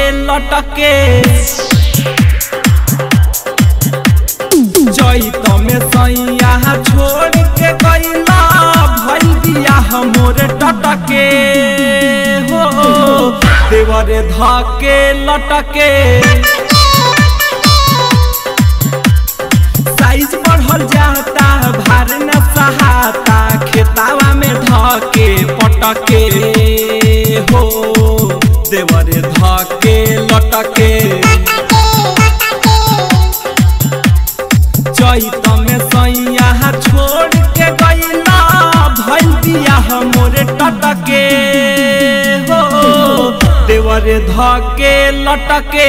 लटके चैत में सैया छोड़ के गईला भइल बियाह मोर टटके हो देवरे धके लटके साइज बढ़ल जाता भार न सहाता खेतावा में धके पटके हो देवरे धके लटके चैत में सैया छोड़ के गईला भइल बियाह मोरे टटके हो देवरे धके लटके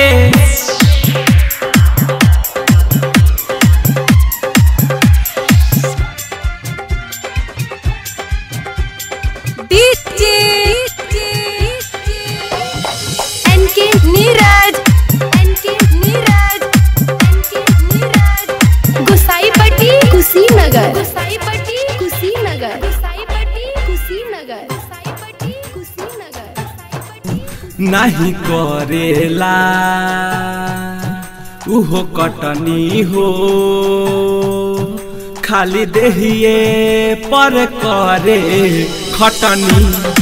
DJ NK Neeraj NK Neeraj NK Neeraj Gusaipatti Kushinagar Gusaipatti Kushinagar Gusaipatti Kushinagar Gusaipatti Kushinagar नहीं करेला उहो कटनी हो खाली देहिए पर करे खटनी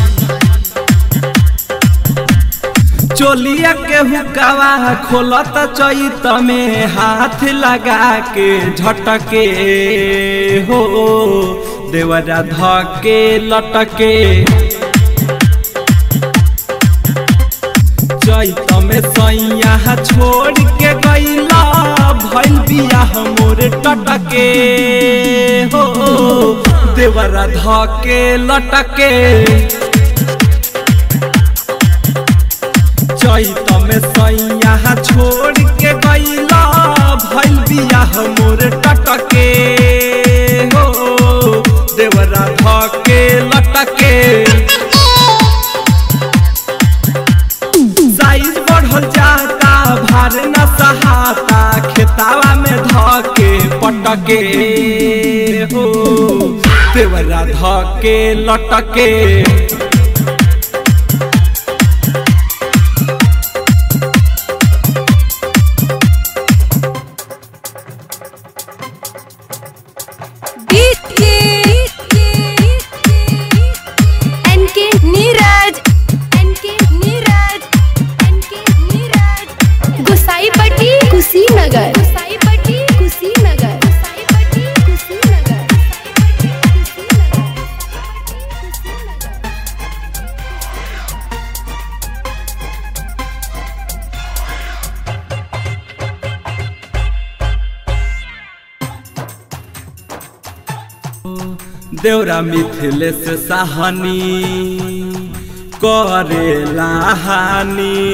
चोलिया के हुकावा खोलत चैत में हाथ लगा के झटके हो देवरा धके लटके चैत में सैया छोड़ के गईला भइल बियाह मोर टटके हो देवरा धके लटके चैत में सैया छोड़ के गईला भइल बियाह मोर टटके हो देवरा धके लटके साइज बढ़ल जाता भार न सहाता खेतावा में धके पटके हो देवरा धके लटके DJ NK Neeraj NK Neeraj NK Neeraj Gusaipatti Kushinagar Gusaipatti Kushinagar Gusaipatti Kushinagar देवरा मिथिलेश साहनी करेला हानि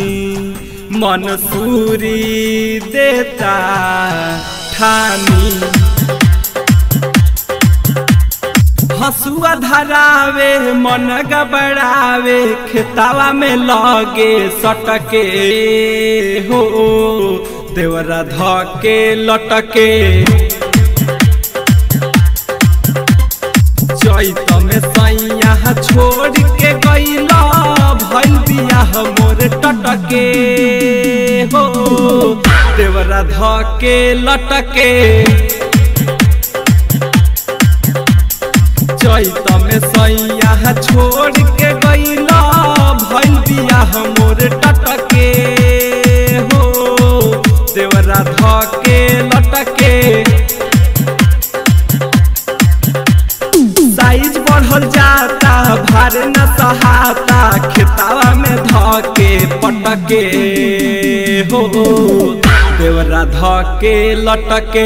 मनसूरी देता ठानी हसुआ धरावे मन गबड़ावे खेतावा में लगे सटके हो देवरा धके लटके चैत में सैया छोड़ के गईला भइल बियाह मोर टटके हो देवरा धके लटके चैत में सैया छोड़ के गईला भइल बियाह मोर टटके हो देवरा धके लटके साइज बढ़ल जाता भार न सहाता खेतावा में धके पटके हो देवरा धके लटके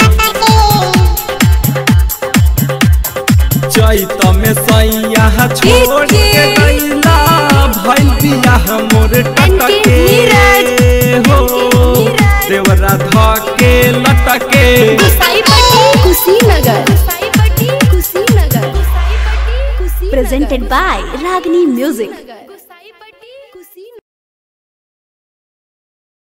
चैत में सैया छोड़ के गईला भइल बियाह मोर टटके हो देवरा धके लटके Gusaipatti Kushinagar Gusaipatti Kushinagar Gusaipatti Kushinagar presented by Ragini Music.